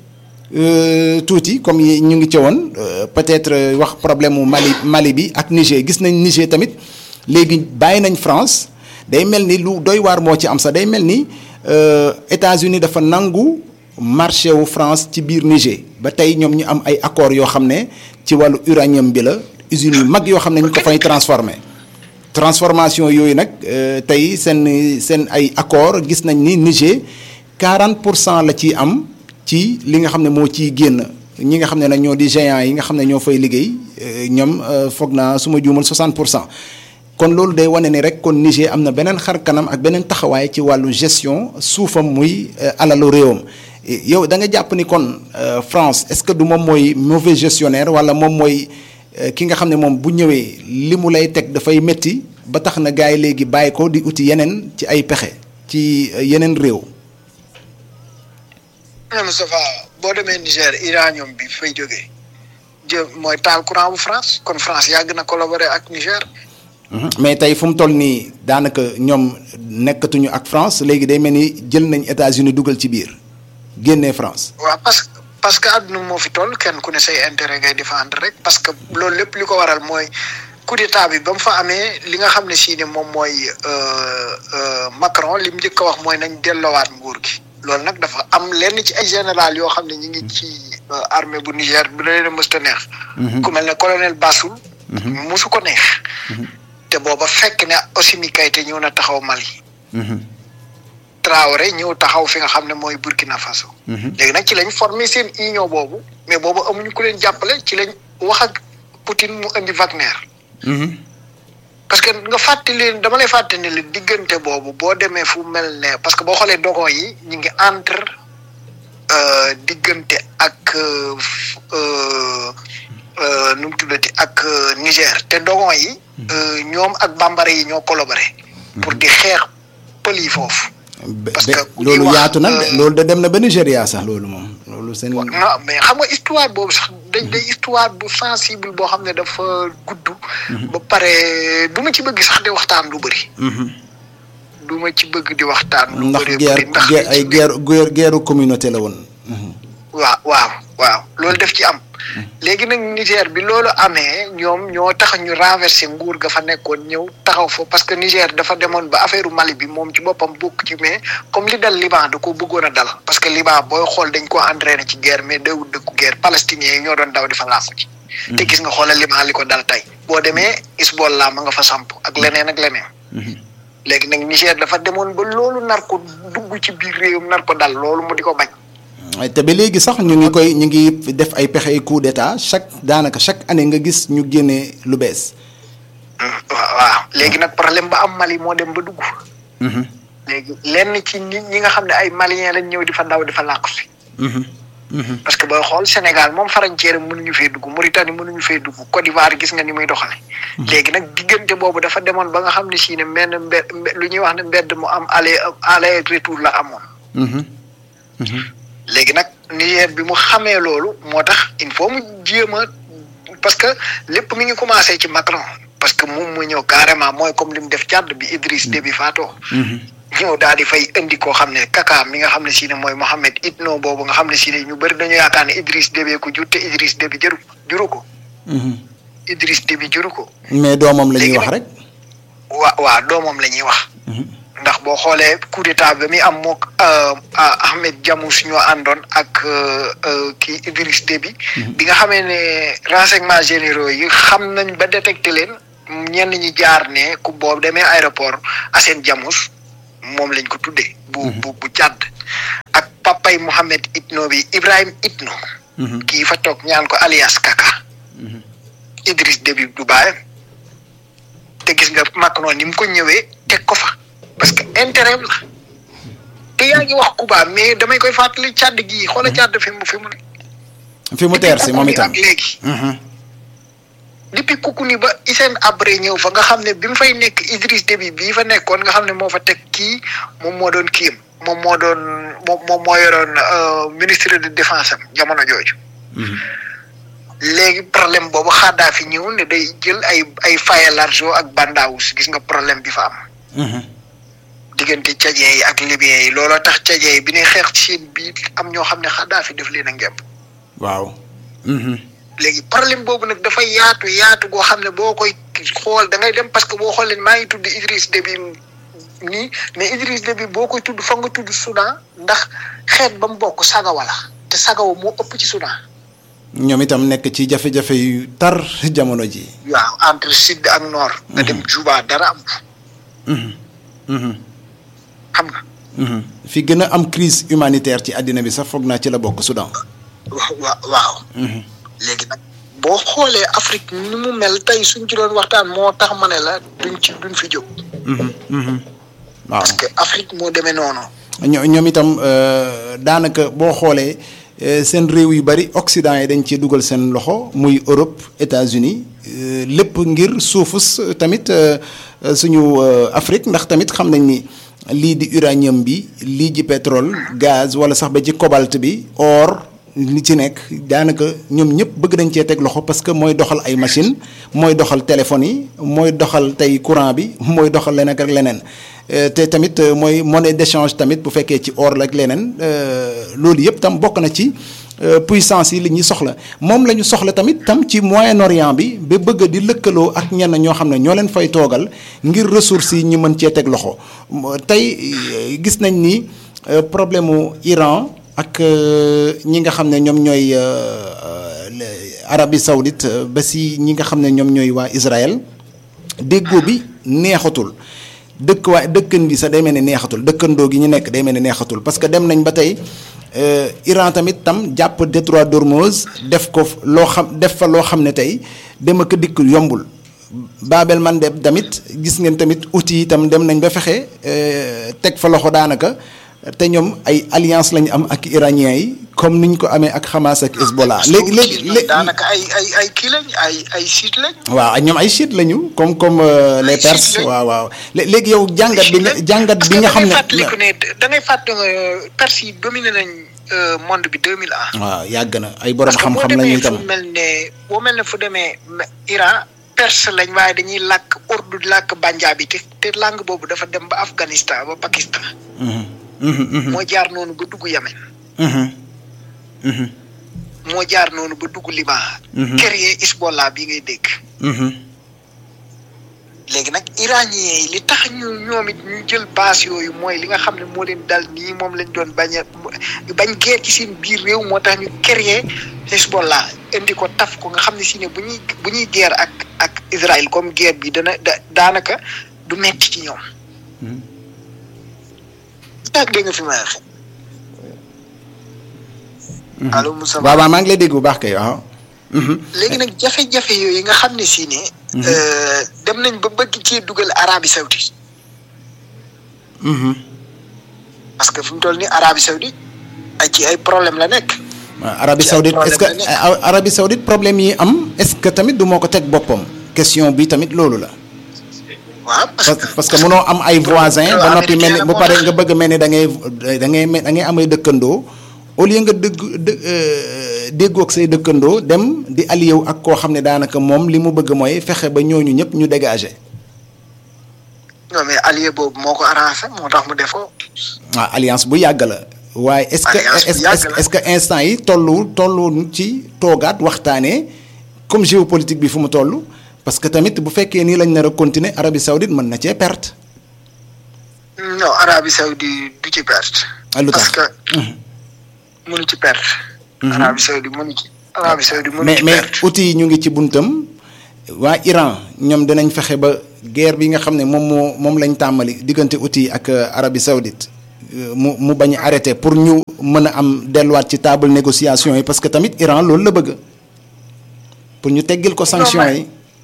tuuti comme ñu ngi ci woon peut-être wax problème mu Mali Mali bi ak Niger gis nañ Niger tamit léegi bàyyi nañ France day mel ni lu doy waar moo ci am sax day mel ni. États-Unis dafa nangu marché wu France ci biir Niger ba tey ñoom ñu am ay accords yoo xam ne ci wàllu uranium bi la usines yu mag yoo xam ne ñu ko fay transformé transformation yooyu nag tey seen seen ay accords gis nañ ni Niger 40 pour cent la ciy am ci li nga xam ne moo ciy génn ñi nga xam ne nag ñoo di géants yi nga xam ne ñoo fay liggéey ñoom foog naa su ma juumal 60 pour cent. kon loolu day wane ni rek kon Niger am na beneen xar kanam ak beneen taxawaay ci wàllu gestion suufam muy alalu réewam yow da nga jàpp ni kon France est-ce que du moom mooy mauvais gestionnaire wala moom mooy ki nga xam ne moom bu ñëwee li mu lay teg dafay métti ba tax na gars yi léegi bàyyi ko di uti yeneen ci ay pexe ci yeneen réew. Moustapha boo demee Niger uranium bi fay jógee jë mooy taal courant bu France kon France yàgg na collaborer ak Niger. mais tey fu mu toll nii daanaka ñoom nekkatuñu ak France léegi day mel ni jël nañ États-Unis dugal ci biir génnee France. waaw parce que parce que àdduna moo fi toll kenn ku ne say intérêt ngay défendre rek parce que loolu lépp li ko waral mooy coup d'état bi ba mu fa amee li nga xam ne si ne moom mooy Macron li mu njëkk a wax mooy nañ delloowaat nguur gi. loolu nag dafa am lenn ci ay général yoo xam ne ñu ngi ci armée bu Niger bu leen a mësta neex. ku mel ne colonel Bassoul. musu ko neex. te booba fekk ne Assimi Goïta ñëw na taxaw Mali. Traoré ñëw taxaw fi nga xam ne mooy Burkina Faso. léegi nag ci lañ formé seen union boobu mais boobu amuñu ku leen jàppale ci lañ wax ak Poutine mu indi Wagner. parce que nga fàttali dama lay fàttali ne diggante boobu boo demee fu mel ne parce que boo xoolee dogon yi ñu ngi entre diggante ak nu mu tuddati ak Niger te dogon yi. ñoom ak bambara yi ñoo collaboré. pour di xeex pël yi foofu. parce que loolu yaatu na loolu da dem na ba Nigéria sax loolu moom loolu seen. non mais xam nga histoire boobu sax dañ day histoire bu sensible boo xam ne dafa gudd. ba pare du ma ci bëgg sax di waxtaan lu bëri. du ma ci bëgg di waxtaan. lu ndax bëri bëri ndax guerre ay guerre guerre guerre communauté la woon. waaw waaw waaw loolu def ci am. léegi nag Niger bi loolu amee ñoom ñoo tax ñu renversé nguur ga fa nekkoon ñëw taxaw fa parce que Niger dafa demoon ba affaire Mali bi moom ci boppam bokk ci mais comme li dal Liban da ko bëggoon a dal parce que Liban booy xool dañ ko entraîné ci guerre mais dawul dëkku guerre palestiniens yi ñoo doon daw di fa làqu ci. te gis nga xoolal Liban li ko dal tey. boo demee Hezbollah ma nga fa samp ak leneen ak leneen. léegi nag Niger dafa demoon ba loolu nar ko dugg ci biir réewum nar ko dal loolu mu di ko bañ. te ba léegi sax ñu ngi koy ñu ngi def ay pexe ay coup d'état chaque daanaka chaque année nga gis ñu génne lu bees. waaw waaw léegi nag problème ba am Mali moo dem ba dugg. léegi lenn ci nit ñi nga xam ne ay maliens lañ ñëw di fa daw di fa làqu si. parce que booy xool Sénégal moom frontière mënuñu fee dugg Mauritanie mënuñu fee dugg Côte d'Ivoire gis nga ni muy doxale léegi nag diggante boobu dafa demoon ba nga xam ne si ne benn mbed lu ñuy wax ne mbedd mu am aller aller retour la amoon. léegi nag Niger bi mu xamee loolu moo tax il faut mu jéem a parce que lépp mi ngi commencé ci Macron parce que moom mu ñëw carrément mooy comme li mu def Tchad bi Idriss Déby faatoo ñëw daal di fay indi koo xam ne kaka mi nga xam ne si ne mooy Mohamed Itno boobu nga xam ne si ne ñu bëri dañu yaakaar ne Idriss Déby ko jur te Idriss Déby jëru juru ko Idriss Déby juru ko mais doomam la ñuy wax rek. waa waa doomam la ñuy wax ndax boo xoolee coup d'état ba mi am mook Ahmed Jamous ñoo àndoon ak kii Idriss Déby bi nga xamee ne renseignements généraux yi xam nañ ba détecté leen ñenn ñi jaar ne ku boobu demee aéroport Assane Jamous moom lañ ko tuddee bu bu bu jàdd ak papay Mohamed Itno bi Ibrahim Itno kii fa toog ñaan ko alias Kaka Idriss Déby du baayam te gis nga Macron ni mu ko ñëwee teg ko fa parce que intérêt la te yaa ngi wax Cuba mais damay koy fàttali Tchad gii xoola Tchad fi mu fi mu ne. fi mu teer si moom itam ak léegi. depuis Koukouni ba Hissène Habré ñëw fa nga xam ne bi mu fay nekk Idriss Déby bii fa nekkoon nga xam ne moo fa teg kii moom moo doon kiyam moom moo doon moom moom moo yoroon ministre de défense am jamono jooju. léegi problème boobu xaadaa fi ñëw ne day jël ay ay faye l'argent ak bandaawus gis nga problème bi fa am. diggante tchadien yi ak libyen yi looloo tax tchadien yi bi ñuy xeex ci seen biir am ñoo xam ne xaadaa fi def leen a ngemb. waaw. léegi problème boobu nag dafa yaatu yaatu goo xam ne boo koy xool da ngay dem parce que boo xoolee maa ngi tudd Idriss Déby nii mais Idriss Déby boo koy tudd fa nga tudd Soudan ndax xeet ba mu bokk sagawa la te sagawa moo ëpp ci Soudan. ñoom itam nekk ci jafe-jafe yu tar jamono ji. waaw entre sud ak nord. nga dem Juba dara am. xam nga. fi gën a am crise humanitaire ci àddina bi sax foog naa ci la bokk Soudan. wa waaw. léegi nag boo xoolee Afrique ni mu mel tey suñ ci doon waxtaan moo tax ma ne la duñ ci duñ fi jóg. waaw parce que Afrique moo demee noonu. ñoo ñoom itam daanaka boo xoolee seen réew yu bari Occident yi dañ ci dugal seen loxo muy Europe États-Unis lépp ngir suufus tamit suñu Afrique ndax tamit xam nañ ni lii di uranium bi lii ji pétrole gaz wala sax ba ci cobalt bi or. li ci nekk daanaka ñoom ñëpp bëgg nañ cee teg loxo parce que mooy doxal ay machine mooy doxal téléphone yi mooy doxal tey courant bi mooy doxal leneen ak leneen te tamit mooy monnaie d'échange tamit bu fekkee ci or la ak leneen loolu yëpp tam bokk na ci puissance yi li ñuy soxla moom la ñu soxla tamit tam ci Moyen-Orient bi ba bëgg di lëkkaloo ak ñenn ñoo xam ne ñoo leen fay toogal ngir ressources yi ñu mën cee teg loxo tey gis nañ ni problème mu Iran. ak ñi nga xam ne ñoom ñooy Arabie Saoudite ba si ñi nga xam ne ñoom ñooy waa Israël déggoo bi neexatul dëkk waa dëkkan bi sax day mel ne neexatul dëkkandoo gi ñu nekk day mel ne neexatul parce que dem nañ ba tey Iran tamit tam jàpp détroit d'Ormuz def ko loo xam def fa loo xam ne tey dem ak dikk yombul Babel Mandeb tamit gis ngeen tamit outils yi itam dem nañ ba fexe teg fa loxo daanaka. te ñoom ay alliance lañu am ak iraniens yi comme niñ ko amee ak Hamas ak Hezbollah léegi léegi léegi daanaka ay ay ay kii lañ ay ay siit lañ. waaw ñoom ay chiites lañu comme comme les Perses waaw waaw léegi yow jàngat bi nga jàngat bi nga xam ne. fàttaliku ne da ngay fàttali Perse yi dominé nañ monde bi 2001. waaw yàgg na ay borom xam-xam lañu itam fu mel ne boo mel ne fu demee Iran perse lañ waaye dañuy làkk urdu làkk banjaabi te te langue boobu dafa dem ba Afghanistan ba Pakistan. moo jaar noonu ba dugg Yemen. moo jaar noonu ba dugg Liban. kër yee Hezbollah bi ngay dégg. léegi nag iranien yi li tax ñu ñoom it ñu jël base yooyu mooy li nga xam ne moo leen dal nii moom lañ doon bañ a bañ guerre ci seen biir réew moo tax ñu créé Hezbollah indi ko taf ko nga xam ne si ne bu ñuy bu ñuy guerre ak ak Israël comme guerre bi dana da daanaka du metti ci ñoom. taag dégg nga fi may waxee. allo Moussa. waaw waaw maa ngi lay dégg bu baax kay waaw. léegi nag jafe-jafe yooyu nga xam ne si ne. dem nañ ba bëgg ci dugal Arabie Saoudite. parce que fi mu toll nii Arabie Saoudite ay ci ay problème la nekk. Arabie Saoudite est-ce que Arabie Saoudite problème yi am est-ce que tamit du moo ko teg boppam question bi tamit loolu la. waaw parce que parce que mënoo am ay voisins ba noppi mel ni bu pare nga bëgg mel ni da ngay da ngay da ngay amay dëkkandoo au lieu nga dëgg dë déggoo ak say dëkkandoo dem di allié wu ak koo xam ne daanaka moom li mu bëgg mooy fexe ba ñooñu ñëpp ñu dégager. non mais allié boobu moo ko arrangé moo tax mu def ko. waaw alliance bu yàgg la. waaye est-ce que est-ce que instant yi tollu tollu ci toogaat waxtaanee comme géopolitique bi fu mu toll. parce que tamit bu fekkee nii lañ nar a continuer Arabie Saoudite mën na cee perte. non Arabie Saoudite du ci perte. lu tax parce que mënu ci perte. Arabie Saoudite mënu ci. Arabie Saoudite mënu mais ci mais perte. outils yi ñu ngi ci buntam waa Iran ñoom dinañ fexe ba guerre bi nga xam ne moom moo moom lañ tàmbali diggante outils yi ak Arabie Saoudite mu mu bañ a arrêté pour ñu mën a am delluwaat ci table négociation yi parce que tamit Iran loolu la bëgg pour ñu teggil ko sanction yi.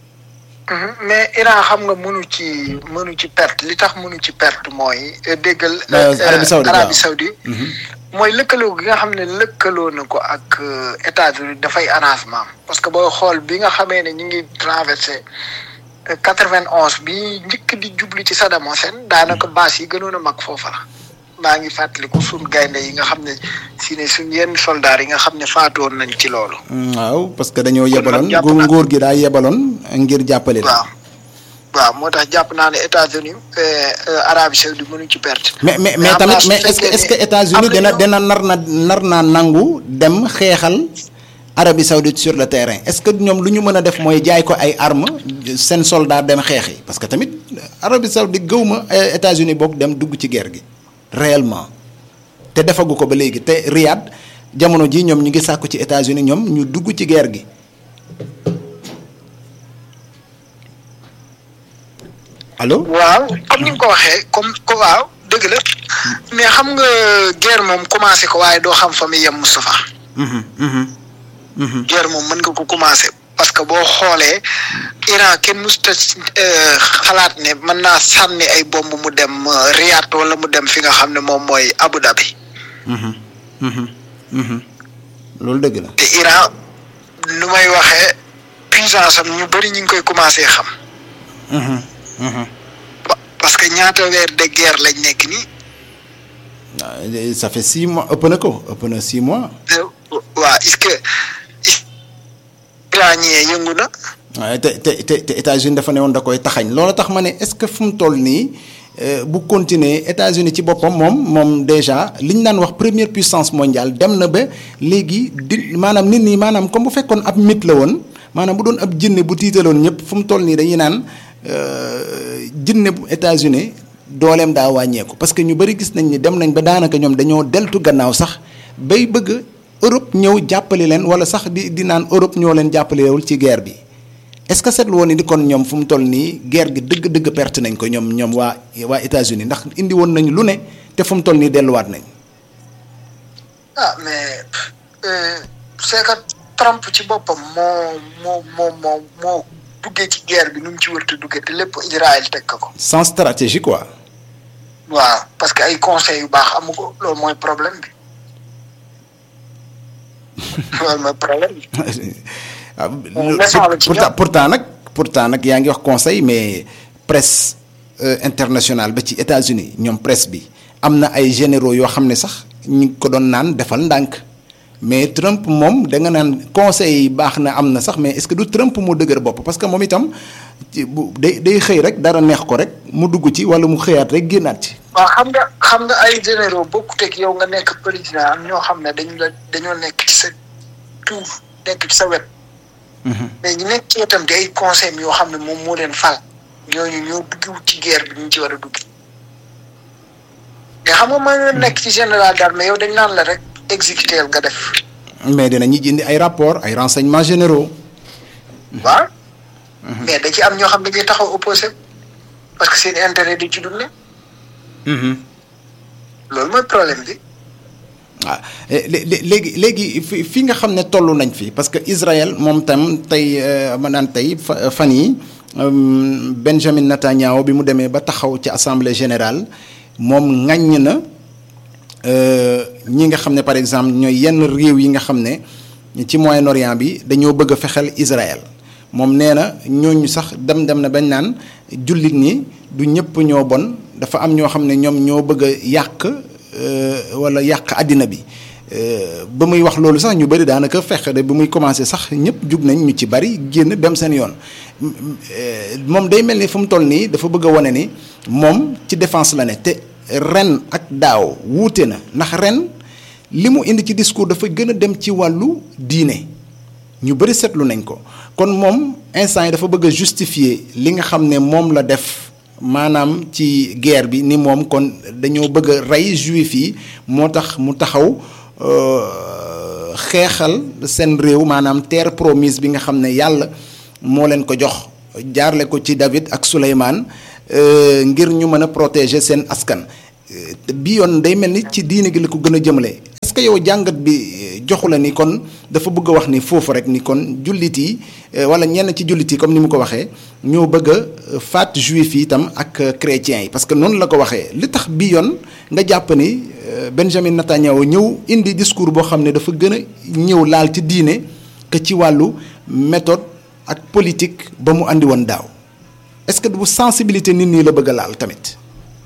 mais Iran xam nga mënu ci mënu ci perte li tax mënu ci perte mooy déggal. Arabie Saoudite Arabie Saoudite mooy lëkkaloo gi nga xam ne lëkkaloo na ko ak États-Unis dafay arrangement parce que booy xool bi nga xamee ne ñu ngi traversé quatre-vingt-onze bi njëkk di jublu ci Saddam Hussein daanaka base yi gënoon a mag foofa la maa ngi fàttaliku suñ gaynde yi nga xam ne si ne suñ yenn soldats yi nga xam ne faatoon nañ ci loolu. waaw parce que dañoo yebaloon jàpp gu naa- nguur gi daa yebaloon ngir jàppale leen. waaw waaw moo tax jàpp naa ne États-Unis Arabie Saoudite mënuñ ci perte. mais mais Mais mais am tamit naa su mais est-ce que fekkee est-ce que ne États-Unis am dina nañu- dina nar na nar naa nangu dem xeexal Arabie Saoudite sur le terrain est-ce que ñoom lu ñu mën a def mooy jaay ko ay armes seen soldat dem xeexi parce que tamit Arabie Saoudite gëw ma États-Unis boog dem dugg ci guerre gi réellement te defagu ko ba léegi te Riyad jamono ji ñoom ñu ngi sàkku ci États-Unis ñoom ñu dugg ci guerre gi. allo. waaw comme ni nga ko waxee comme ko waaw dëgg la mais xam nga guerre moom commencé ko waaye doo xam fa muy yem Moustapha Mhm, mhm, mhm. guerre moom mën nga ko commencé parce que boo xoolee Iran kenn musta xalaat ne mën naa sànni ay bomb mu dem euh, Riyad wala mu dem fi nga xam ne moom mooy Abu Dhabi Mhm, mhm, mhm. loolu dëgg la. te Iran nu may waxee puissance am ñu bëri ñu ngi koy commencé xam Mhm, mhm. Pa- parce que ñaata weer de guerre lañ nekk nii Ah, ça fait six mois ëpp na ko ëpp na six mois. waa est-ce que iranien yëngu na waaye te te te te États-Unis dafa ne woon da koy taxañ loolu tax ma ne est-ce que fu mu toll nii euh, bu continuer États-Unis ci boppam moom moom déjà li ñu naan wax première puissance mondiale dem na ba léegi di maanaam nit ñi maanaam comme bu fekkoon ab mythe la woon maanaam bu doon ab jinne bu tiitaloon ñëpp fu mu toll nii dañuy naan euh, jinne bu États-Unis dooleem daa wàññeeku parce que ñu bari gis nañ ni dem nañ ba daanaka ñoom dañoo deltu gannaaw sax bay bëgg Europe ñëw jàppale leen wala sax di di naan Europe ñoo leen jàppalewul ci guerre bi. est-ce que seetlu woon ni kon ñoom fu mu toll nii guerre gi dëgg-dëgg perte nañ ko ñoom ñoom waa waa États-Unis ndax indi woon nañ lu ne te fu mu toll nii delluwaat nañ. ah mais euh, c'est que Trump ci boppam moo moo moo moo moo duggee ci guerre bi nu mu ci wërta duggee te lépp Israël teg ko ko sans stratégie quoi. waaw parce que ay conseils yu baax amu ko loolu mooy problème bi loolu mooy problème bi. pourtant pourtant nag pourtant nag yaa ngi wax conseil mais presse internationale ba ci États-Unis ñoom presse bi am na ay généraux yoo xam ne sax ñu ngi ko doon naan defal ndànk mais Trump moom da nga naan conseil yi baax na am na sax mais est-ce que du Trump moo dëgër bopp parce que moom itam bu day day xëy rek dara neex ko rek mu dugg ci walla mu xëyaat rek génnaat ci. waaw xam nga xam nga ay généraux bokkut ak yow nga nekk président am ñoo xam ne dañu la dañoo nekk ci sa tuuf nekk ci sa wet. mais ñu nekk ci wetam di ay conseils yoo xam ne moom moo leen fal ñooñu ñoo dugg ci guerre bi ñu ci war a dugg. mais xam nga maa ngi nekk ci général d'armée yow dañ naan la rek exécuter nga def. mais dinañu indi ay rapports ay renseignements généraux. waaw. mais da ci am ñoo xam ne dañuy taxaw opposé parce que seen intérêt di ci dundee. loolu mooy problème bi. waaw léegi léegi fi fi nga xam ne toll nañ fi parce que Israël moom tam tey ma naan tey fan yi Benjamin Netanyahu bi mu demee ba taxaw ci assemblée générale moom ŋaññ na ñi nga xam ne par exemple ñooy yenn réew yi nga xam ne ci Moyen-Orient bi dañoo bëgg a fexeel Israël moom nee na ñooñu sax dem dem na bañ naan jullit ñi du ñëpp ñoo bon dafa am ñoo xam ne ñoom ñoo bëgg a yàq wala yàq àddina bi ba muy wax loolu sax ñu bëri daanaka fexe de ba muy commencé sax ñëpp jug nañ ñu ci bari génn dem seen yoon moom day mel ni fu mu toll nii dafa bëgg a wane ni moom ci défense la ne te ren ak daaw wuute na ndax ren li mu indi ci discours dafa gën a dem ci wàllu diine ñu bëri seetlu nañ ko kon moom instant yi dafa bëgg a justifier li nga xam ne moom la def maanaam ci guerre bi ni moom kon dañoo bëgg a rey juif yi moo tax mu taxaw xeexal seen réew maanaam terre promise bi nga xam ne yàlla moo leen ko jox jaarle ko ci David ak Souleymane ngir ñu mën a protéger seen askan bi yoon day mel ni ci diine gi la ko gën a jëmale est-ce que yow jàngat bi joxu la ni kon dafa bëgg a wax ni foofu rek ni kon jullit yi wala ñenn ci jullit yi comme ni mu ko waxee ñoo bëgg a faat juif yi itam ak chrétiens yi parce que noonu la ko waxee li tax bi yoon nga jàpp ni Benjamin Netanyahu ñëw indi discours boo xam ne dafa gën a ñëw laal ci diine que ci wàllu méthode ak politique ba mu andi woon daaw est-ce que bu sensibilité nit ñi la bëgg a laal tamit.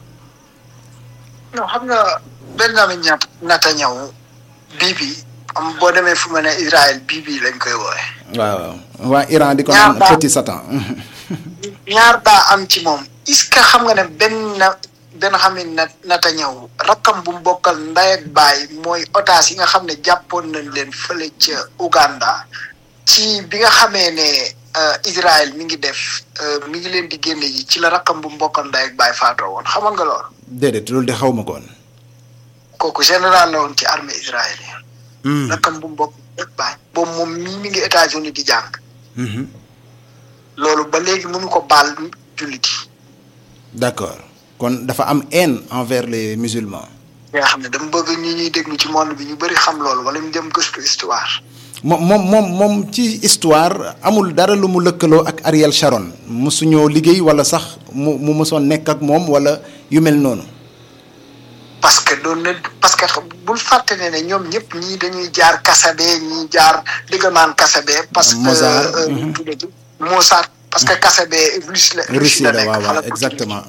non xam nga Benjamin Netanyahu bii bi am boo demee fu mu ne Israël bii bii lañ koy woowe waaw waa Iran di ko naan petit satan. ñaar daa am ci moom est-ce que xam nga ne benn benn xam ne Netanyahu rakkam bu mu bokkal ndey ak baay mooy otage yi nga xam ne jàppoon nañ leen fële ca Uganda ci bi nga xamee ne Israël mi ngi def mi ngi leen di génne ji ci la rakkam bu mu bokkal ndey ak baay faatoo woon xamoon nga loolu. déedéet loolu de xaw ma ko woon. kooku général la woon ci armée israélienne. rakkam bu mu bokk ak baay boobu moom mii mi ngi États-Unis di jàng. loolu ba léegi mënu ko baal jullit yi. d'accord kon dafa am haine envers les musulmans. nga xam ne dama bëgg ñi ñuy déglu ci monde bi ñu bëri xam loolu wala ñu dem gëstu histoire. moom moom moom moom ci histoire amul dara lu mu lëkkaloo ak Ariel Sharon mosuñoo liggéey wala sax mu mu mosoon nekk ak moom wala yu mel noonu. parce que doon na parce que bul fàtte ne ne ñoom ñëpp ñii dañuy jaar Kasabe ñii jaar diggamaan Kasabe. parce que Mozart Mozart parce que Kasabe Russie la. Russie la waaw waaw exactement.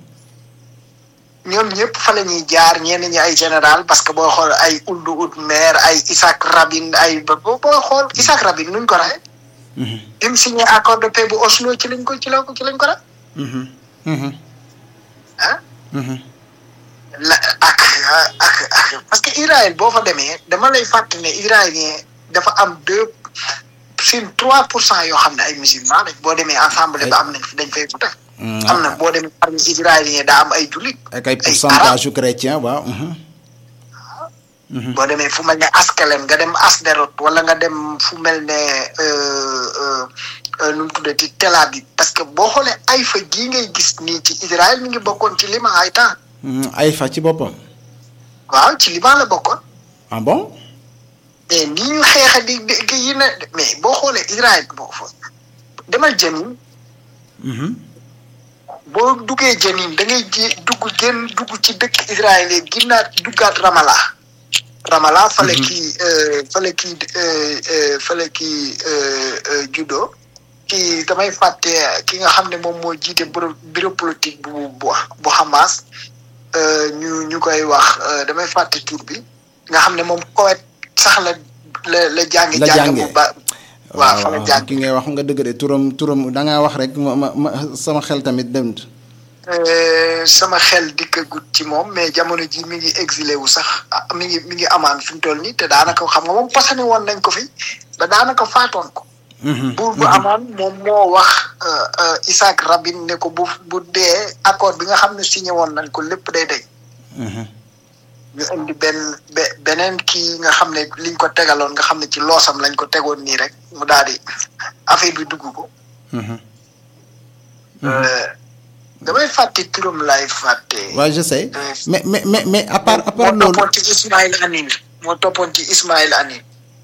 ñoom ñëpp fa la ñuy jaar ñenn ñi ay général parce que boo xool ay Ould Oud Mer ay Isaac Rabin ay ba boo xool Isaac Rabin nuñ ko raxe bi mu signé accord de paix bu Oslo ci lañ ko ci la ko ci lañ ko rax ah la ak ak ak parce que Israël boo fa demee dama lay fàttali ne israélien dafa am deux sur trois pour cent yoo xam ne ay musulmans lañ boo demee ensemble ba am nañ fi dañ fay ko def am na boo demee armée israélien daa am ay jullit ak ay pourcentage yu chrétien waaw. boo demee fu mel ne Askelon nga dem Asderot wala nga dem fu mel ne nu mu tuddati Tel Aviv parce que boo xoolee Haïfa gii ngay gis nii ci Israël mi ngi bokkoon ci Liban ay temps. Haïfa ci boppam. waaw ci Liban la bokkoon. ah bon. mais nii ñu xeexa di di yi ne mais boo xoolee Israël boo fa demal Jenin. boo duggee Jenin da ngay ji dugg génn dugg ci dëkk Israël yi ginnaat duggaat Ramallah Ramallah fale kii fale kii fale kii judo kii damay fàtte ki nga xam ne moom moo jiite bureau bureau politique bu bu bu Hamas ñu ñu koy wax damay fàtte tur bi nga xam ne moom Koweït sax la la la jàngi jàng bu ba waaw fa la jàng ki ngay wax nga dëgg de turam turam da ngaa wax rek ma ma ma sama xel tamit dem sama xel dikkagut ci moom mais jamono ji mi ngi exilé wu sax mi ngi mi ngi amaan fi mu toll nii te daanaka xam nga moom pasane woon nañ ko fi ba daanaka faatoon ko buur bu amaan moom moo wax Isaac Rabin ne ko bu bu dee accord bi nga xam ne signé woon nañ ko lépp day day ñu indi benn beneen kii nga xam ne liñ ko tegaloon nga xam ne ci loosam lañ ko tegoon nii rek mu daal di affaire bi dugg ko damay fàtte turam laay fàtte. waaw je sais mais mais mais mais à part à part moo toppoon ci Ismaïl Anin moo toppoon ci Ismaïl Anin.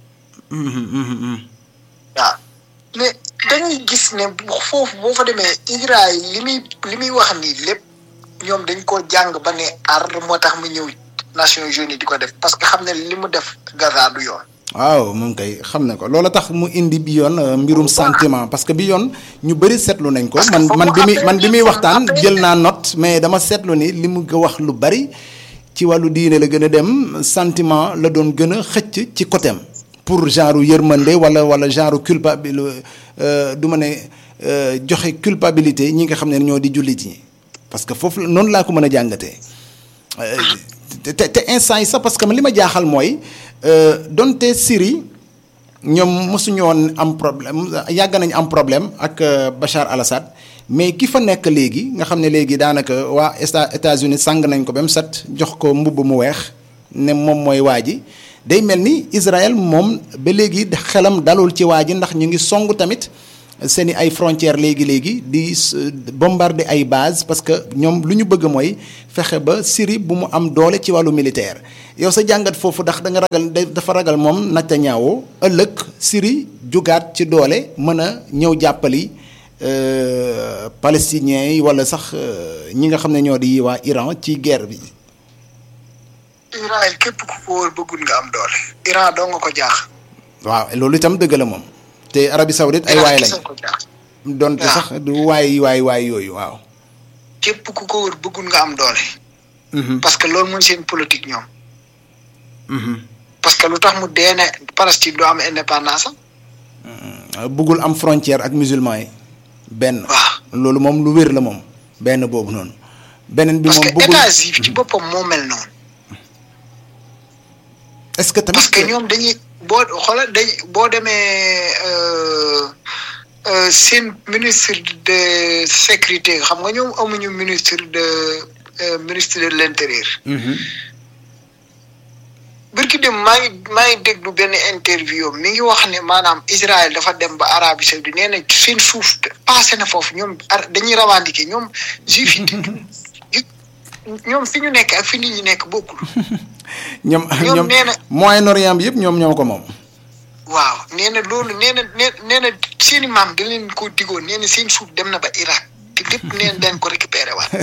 waaw mais dañuy gis ne foofu boo fa demee Israël li muy li muy wax nii lépp ñoom dañ koo jàng ba ne ar moo tax mu ñëw Nations Unies di ko def parce que xam ne li mu def Gaza du yoon. waaw moom kay xam na ko loola tax mu indi bi yoon mbirum sentiment parce que bi yoon ñu bëri seetlu nañ ko man man bi muy man bi muy waxtaan jël naa note mais dama seetlu ni li mu wax lu bari ci wàllu diine la gën a dem sentiment la doon gën a xëcc ci côté am pour genre yërmande wala wala genre culpabilité du ma ne joxe culpabilité ñi nga xam ne ñoo di jullit ñi parce que foofu noonu laa ko mën a jàngatee te te instant yi sax parce que li ma jaaxal mooy. donte Syrie ñoom mosuñu woon am problème yàgg nañu am problème ak Bachar al-Assad mais ki fa nekk léegi nga xam ne léegi daanaka waa États-Unis sàng nañ ko ba mu set jox ko mbubb mu weex ne moom mooy waa ji day mel ni Israël moom ba léegi xelam dalul ci waa ji ndax ñu ngi song tamit seen i ay frontières léegi léegi di bombarder ay base parce que ñoom lu ñu bëgg mooy fexe ba Syrie bu mu am doole ci wàllu militaire yow sa jàngat foofu ndax da nga ragal dafa ragal moom Netanyahu ëllëg Syrie jugaat ci doole mën a ñëw jàppali palestiniens yi wala sax ñi nga xam ne ñoo di waa Iran ci guerre bi. Israël képp ku ko wóor bëggul nga am doole. Iran doo nga ko jaax. waaw loolu itam dëgg la moom. te Arabie Saoudite ay waay lañ donte sax du waay waay waay yooyu waaw. képp ku ko wër bëggul nga am doole. parce que loolu mooy seen politique ñoom. parce que lu tax mu dee ne Palestine du am indépendance am. bëggul am frontière ak musulman yi. benn. waaw loolu moom lu wér la moom benn boobu noonu. beneen bi moom bëggul parce que états yi ci boppam moo mel noonu. est-ce que tamit parce que ñoom dañuy. boo xoolal dañ boo demee seen ministre de sécurité xam nga ñoom amuñu ministre de ministre de l'intérieur. birki dem maa ngi maa ngi déglu benn interview mi ngi wax ne maanaam Israël dafa dem ba Arabie Saoudite nee na seen suuf passé na foofu ñoom dañuy revendiquer ñoom juif yi ñoom fi ñu nekk ak fi nit ñi nekk bokkul. ñoom ñoom Moyen-Orient bi yëpp ñoom ñoo ko moom. waaw nee na loolu nee na nee na seeni maam da leen ko digoon nee na seen suuf dem na ba Irak te lépp nee na dañ ko récupéré waat.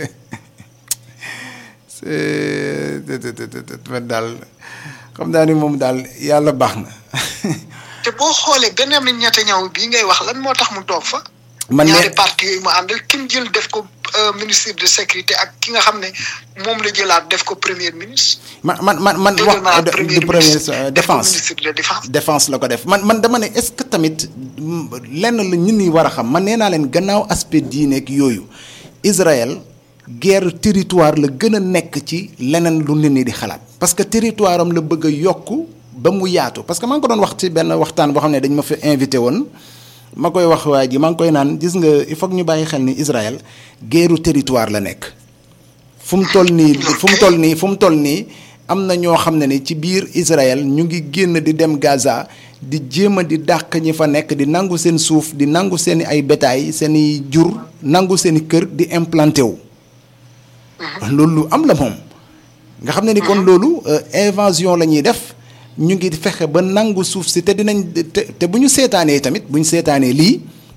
c'est daal xam naa ni moom daal yàlla baax na. te boo xoolee Benyamin Netanyahu bii ngay wax lan moo tax mu toog fa. man ñaari parti yooyu mu àndal kim jël def ko ministre de sécurité ak ki nga xam ne moom la jëlaat def ko premier ministre. man man man man wax du premier défense ministre de défense. défense la ko def man man dama ne est-ce que tamit lenn la ñun ñi war a xam man nee naa leen gannaaw aspect diine ak yooyu Israël guerre territoire la gën a nekk ci leneen lu nit ñi di xalaat. parce que territoire am la bëgg a yokk ba mu yaatu parce que maa ngi ko doon wax ci benn waxtaan boo xam ne dañ ma fa invité woon. ma koy wax waa ji maa ngi koy naan gis nga il faut que ñu bàyyi xel ni Israël guerru territoire la nekk fu mu toll nii fu mu toll nii fu mu toll nii am na ñoo xam ne ni ci biir Israël ñu ngi génn di dem Gaza di jéem a di dàq ñi fa nekk di nangu seen suuf di nangu seen ay bétail seen i jur nangu seen i kër di implanté wu. loolu lu am la moom. nga xam ne ni kon loolu invasion la ñuy def. ñu ngi fexe ba nangu suuf si te dinañ te te bu ñu seetaanee tamit bu ñu seetaanee lii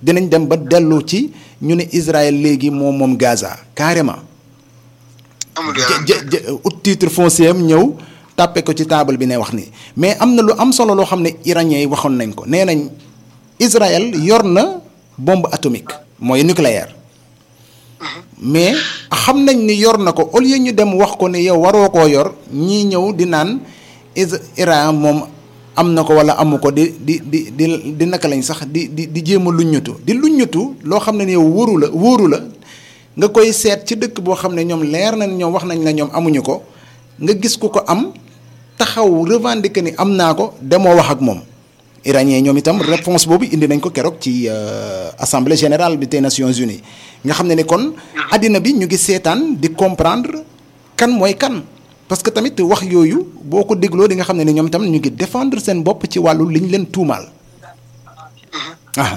dinañ dem ba dellu ci ñu ne Israël léegi moom moom Gaza carrément. amul jë jë ut titre foncier am ñëw tàppe ko ci table bi ne wax nii mais am na lu am solo loo xam ne iranien yi waxoon nañ ko nee nañ Israël yor na bombe atomique mooy nucléaire mais xam nañ ni yor na ko au lieu ñu dem wax ko ne yow waroo koo yor ñii ñëw di naan Iran moom am na ko wala amu ko di di di di di naka lañ sax di di di jéem a luññutu di luññutu loo xam ne yow wóoru la wóoru la nga koy seet ci dëkk boo xam ne ñoom leer na ñoom wax nañ la ñoom amuñu ko nga gis ku ko am taxaw revendiquer ni am naa ko demoo wax ak moom iranien ñoom itam réponse boobu indi nañ ko keroog ci assemblée générale bi des nations unies nga xam ne ni kon àddina bi ñu ngi seetaan di comprendre kan mooy kan parce que tamit wax yooyu boo ko dégloo di nga xam ne ni ñoom itam ñu ngi défendre seen bopp ci wàllu liñ leen tuumaal ah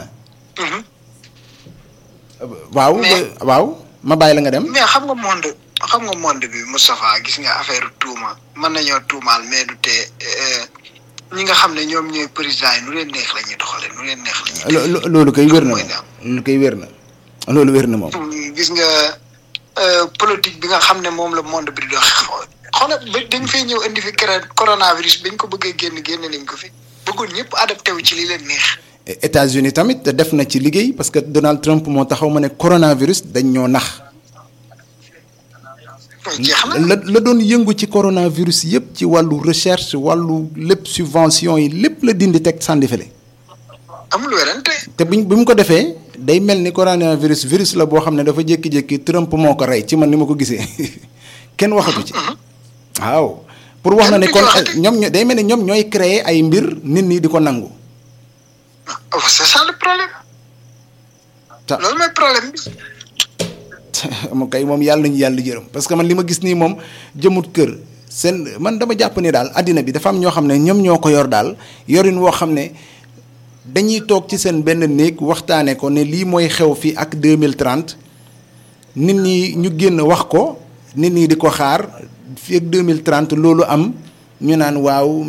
waaw waaw ma bàyyi la nga dem mais xam nga monde xam nga monde bi Moustapha gis nga affaire tuuma mën nañoo tuumaal mais du tee ñi nga xam ne ñoom ñooy président yi nu leen neex la ñuy doxalee nu leen neex la ñuy loolu koy wér na moom loolu koy wér na loolu wér na moom gis nga politique bi nga xam ne moom la monde bi di dox xoolal ba dañ fay ñëw indi fi coronavirus bañ ko bëggee génn génn nañ ko fi bëggul ñëpp adapté wu ci li leen neex États-Unis tamit def na ci liggéey parce que Donald Trump moo taxaw ma ne coronavirus dañ ñoo nax la la doon yëngu ci coronavirus yëpp ci wàllu recherche wàllu lépp subvention yi lépp la dindi teg sànni fële. amul werante. te buñ bi mu ko defee day mel ni coronavirus virus la boo xam ne dafa jékki-jékki Trump moo ko rey ci man ni ma ko gisee kenn waxatu ci. waaw pour wax na ne kon ñoom ñoo day mel ni ñoom ñooy créer ay mbir nit ñi di ko nangu. c'est ça le problème. loolu mooy problème bi. moom kay moom yàlla nañu yàlla jërëm parce que man li ma gis nii moom jëmut kër seen man dama jàpp ni daal àddina bi dafa am ñoo xam ne ñoom ñoo ko yor daal yorin woo xam ne dañuy toog ci seen benn néeg waxtaane ko ne lii mooy xew fii ak 2030 nit ñi ñu génn wax ko nit ñi di ko xaar fii ak 2030 loolu am ñu naan waaw